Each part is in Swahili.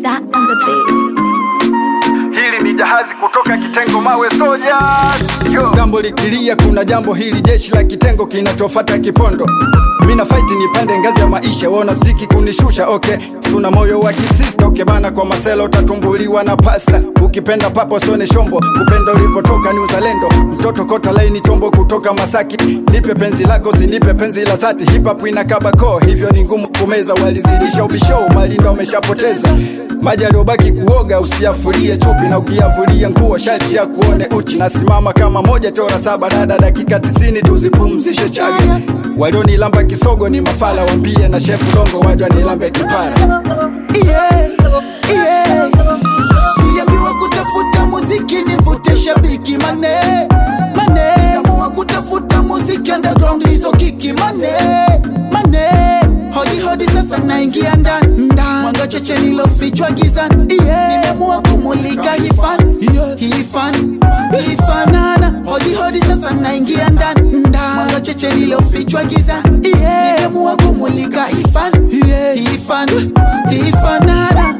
Za on the beat. Hili ni jahazi kutoka kitengo mawe soja. Yo. Gambo likilia, kuna jambo hili, jeshi la kitengo kinachofata kipondo. Mina fight nipande ngazi ya maisha, wona stiki kunishusha. Okay, suna moyo wa kisista. Okay bana, kwa masela utatumbuliwa na pasta. Ukipenda papo sone shombo, kupenda ulipotoka ni uzalendo. Mtoto kota laini chombo kutoka Masaki, nipe penzi lako, sinipe penzi la zati. Hip hop inakaba koo, hivyo ni ngumu kumeza. Walizidisha ubisho, malindo ameshapoteza maji aliyobaki kuoga usiyafulie chupi, na ukiyafulia nguo shati ya kuone uchi. Nasimama kama moja chora saba dada, dakika tisini tuzipumzishe chaga. Walionilamba kisogo ni mafala, wambie na shefu dongo waja nilambe kipara. Yeah, yeah. Niliambiwa kutafuta muziki nivute shabiki mane mane, amua kutafuta muziki underground hizo kiki mane mane, hodi hodi sasa naingia ndani ndani, mwanga cheche nilofichwa gizani yeah. Nimeamua kumulika hifan hifan hifanana, hodi hodi sasa naingia ndani ndani, mwanga cheche nilofichwa gizani yeah. Nimeamua kumulika hifan hifan hifanana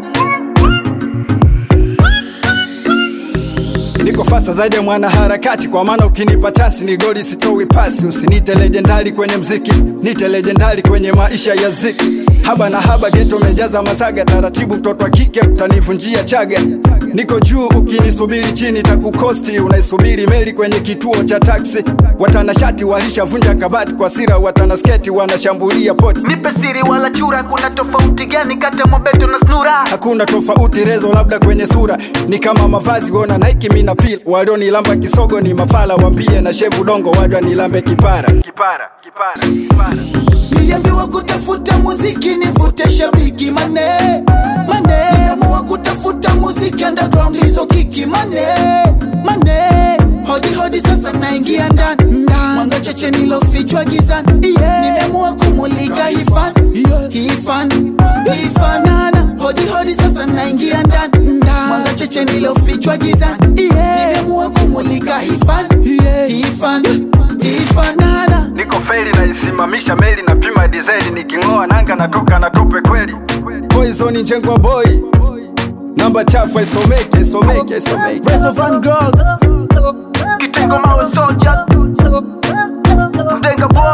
Niko fasa zaidi ya mwanaharakati, kwa maana ukinipa chansi ni goli, sitoi pasi. Usinite legendari kwenye mziki, nite legendari kwenye maisha ya ziki. Haba na haba geto mejaza masaga, taratibu mtoto wa kike utanivunjia chaga. Niko juu ukinisubiri chini takukosti, unaisubiri meli kwenye kituo cha taksi. Watanashati walishavunja kabati kwa sira, watanasketi wanashambulia poti. nipe siri wala chura kuna tofauti gani kati ya mobeto na snura Hakuna tofauti rezo, labda kwenye sura ni kama mavazi. Wona Nike mina feel, walionilamba kisogo ni mafala, wambie na shevu dongo wajwa nilambe kipara. Kipara, kipara, kipara. niliambiwa kutafuta muziki nivute shabiki mane mane amua kutafuta muziki underground hizo kiki mane mane hodi hodi sasa naingia ndani ndani mwanga cheche nilofichwa gizani yeah. nimeamua kumulika hifan hifan hifanana hodi hodi sasa naingia ndani ndani mwanga cheche nilofichwa gizani yeah. nimeamua kumulika hifan hifan hifanana Niko feri naisimamisha meli na pima dizeli, niking'oa nanga natoka na tupe kweli. Poison njengwa boy, namba chafu isomeke, isomeke, isomeke. Rezo Van Girl Kitengo mawe soldier Mdenga boy